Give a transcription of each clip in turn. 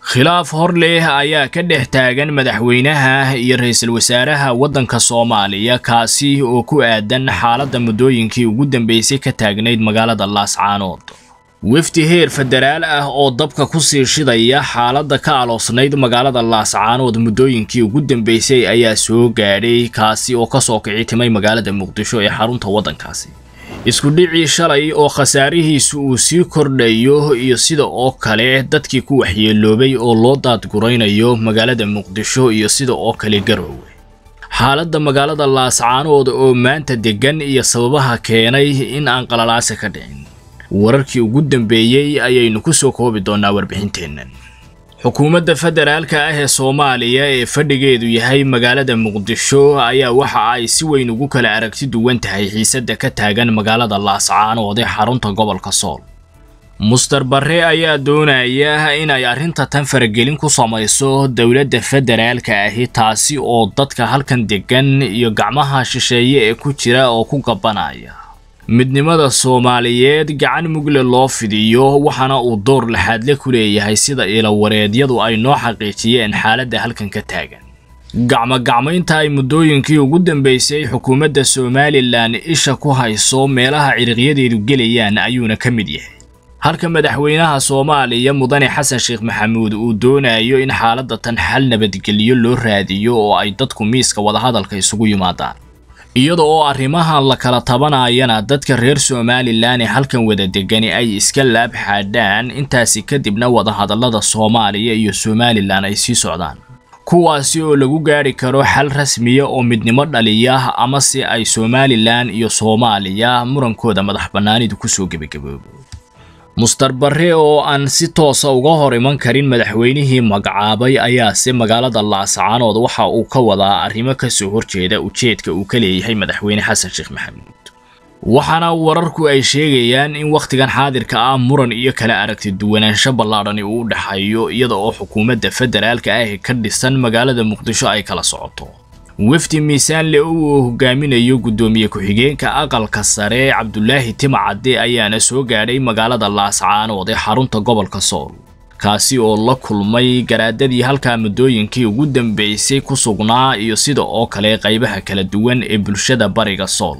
khilaaf hor leh ayaa ka dhex taagan madaxweynaha iyo ra-iisul wasaaraha waddanka soomaaliya kaasi oo ku aadan xaaladda muddooyinkii ugu dambeysay ka taagnayd magaalada laascaanood wefdi heer federaal ah oo dabka ku sii shidaya xaaladda ka aloosnayd magaalada laascaanood muddooyinkii ugu dambeysay ayaa soo gaadhay kaasi oo kasoo kici timay magaalada muqdisho ee xarunta waddankaasi isku dhicii shalay oo khasaarihiisu uu sii kordhayo iyo sida oo kale dadkii ku waxyeeloobay oo loo daadguraynayo magaalada muqdisho iyo sida oo kale garoowe xaaladda magaalada laascaanood oo maanta deggan iyo sababaha keenay in aan qalalaase ka dhicin wararkii ugu dambeeyey ayaynu ku soo koobi doonnaa warbixinteennan xukuumadda federaalka ah ee soomaaliya ee fadhigeedu yahay magaalada muqdisho ayaa waxa ay si weyn ugu kala aragti duwan tahay xiisadda ka taagan magaalada laascaanood ee xarunta gobolka sool muster barre ayaa doonaya in ay arrinta tan faragelin ku samayso dowladda federaalka ahi taasi oo dadka halkan deggan iyo gacmaha shisheeye ee ku jira oo ku gabanaya midnimada soomaaliyeed gacan mugle loo fidiyo waxaana uu door laxaadle ku leeyahay sida ilawareedyadu ay noo xaqiijiyeen xaaladda halkan ka taagan gacmo-gacmaynta ay muddooyinkii ugu dambeysay xukuumadda somalilan isha ku hayso meelaha ciriqyadeedu gelayaan ayuuna ka mid yahay halka madaxweynaha soomaaliya mudane xasan sheekh maxamuud uu doonayo in xaaladda tan xal nabadgelyo loo raadiyo oo ay dadku miiska wadahadalka isugu yimaadaan iyada oo arrimahan la kala tabanayana dadka reer somalilan ee halkan wada degani ay iska laab xaadhaan intaasi kadibna wadahadallada soomaaliya iyo somalilan ay sii socdaan kuwaasi oo lagu gaadhi karo xal rasmiya oo midnimo dhaliya ama si ay somalilan iyo soomaaliya murankooda madax bannaanidu kusoo gebagaboobo muster barre oo aan si toosa uga hor iman karin madaxweynihii magacaabay ayaase magaalada laascaanood waxa uu ka wadaa arrimo kasoo horjeeda ujeedka uu ka leeyahay madaxweyne xasan sheekh maxamuud waxaana wararku ay sheegayaan in wakhtigan xaadirka ah muran iyo kala aragti duwanaansho ballaadhani uu u dhexeeyo iyada oo xukuumadda federaalka ah ee ka dhisan magaalada muqdisho ay kala socoto wefdi miisaanle uu hogaaminayo guddoomiye ku-xigeenka aqalka sare cabdulaahi timacadde ayaana soo gaadhay magaalada laascaanood ee xarunta gobolka sool kaasi oo la kulmay garaadadii halkaa muddooyinkii ugu dambeysay ku sugnaa iyo sida oo kale qaybaha kala duwan ee bulshada bariga sool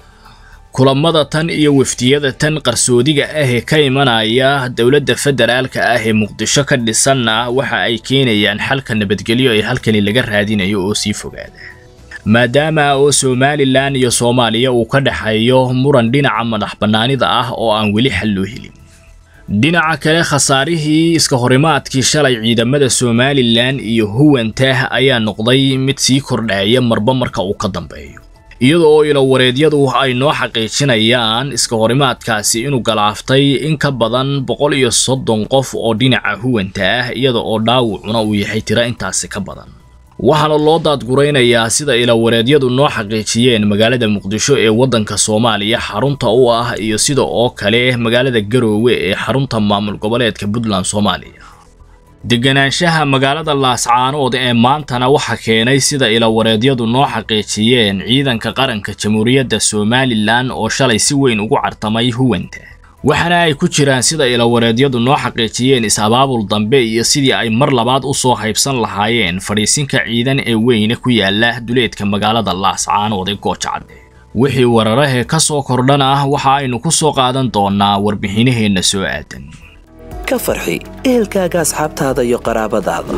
kulamada tan iyo wefdiyada tan qarsoodiga ah ee ka imanaya dowladda federaalka ah ee muqdisho ka dhisanna waxa ay keenayaan xalka nabadgelyo ee halkani laga raadinayo oo sii fogaada maadaama oo somalilan iyo soomaaliya uu ka dhexeeyo muran dhinaca madax bannaanida ah oo aan weli xal loo helin dhinaca kale khasaarihii iska horimaadkii shalay ciidamada somalilan iyo huwanta ayaa noqday mid sii kordhaya marba marka uu ka dambeeyo iyada oo ilawareedyadu ay noo xaqiijinayaan iska horimaadkaasi inuu galaaftay in ka badan boqol iyo soddon qof oo dhinaca huwanta ah iyada oo dhaawucuna uu yahay tiro intaasi ka badan waxaana loo daadguraynayaa sida ilawareedyadu noo xaqiijiyeen magaalada muqdisho ee waddanka soomaaliya xarunta u ah iyo sida oo kale magaalada garoowe ee xarunta maamul goboleedka puntland soomaaliya deganaanshaha magaalada laascaanood ee maantana waxa keenay sida ilawareedyadu noo xaqiijiyeen ciidanka qaranka jamhuuriyadda somalilan oo shalay si weyn ugu cartamay huwanta waxaana ay ku jiraan sida ilawareedyadu noo xaqiijiyeen is-abaabul dambe iyo sidii ay mar labaad u soo haybsan lahaayeen fadhiisinka ciidan ee weyne ku yaala duleedka magaalada laascaanood ee goojacadhe wixii wararahee ka soo kordhan ah waxa aynu ku soo qaadan doonaa warbixinaheenna soo aadan ka farxi ehelkaaga asxaabtaada iyo qaraabadaada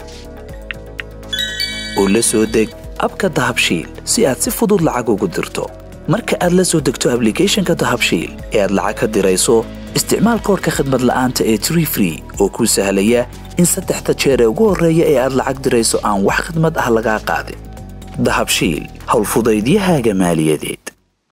oo la soo deg abka dahabshiil si aad si fudud lacag ugu dirto marka aad la soo degto ablicathonka dahabshiil ee aad lacag ka dirayso isticmaal koorka khadmad la'aanta ee tree free oo kuu sahlaya in saddexda jeer ee ugu horreeya ee aad lacag dirayso aan wax khadmad ah lagaa qaadin dahabshiil howlfudaydiyahaaga maaliyadeed